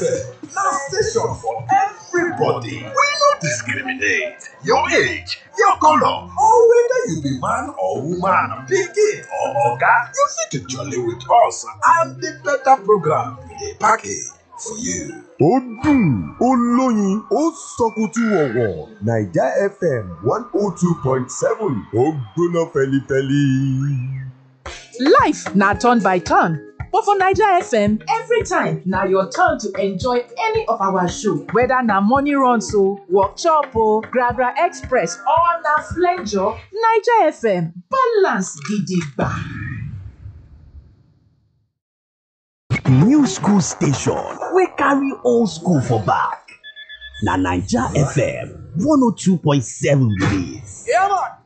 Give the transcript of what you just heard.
FM na station for everybody. We no discriminate. Your age, your color, or whether you be man or woman, pikin or oga, you fit to jolly with us and the better program we dey package for you. ó dùn ó lóyin ó sọkùtù ọ̀wọ̀ naija fm one oh two point seven ó gbóná fẹlifẹli. Life na turn by turn, but for Naija FM, every time na your turn to enjoy any of our show. Whether na morning runs o, workshop o, Gragra Express or na flenjo, Naija FM balance gidigba. new school station wey carry old school for back na naija fm 102.7 be dis. Yeah, man.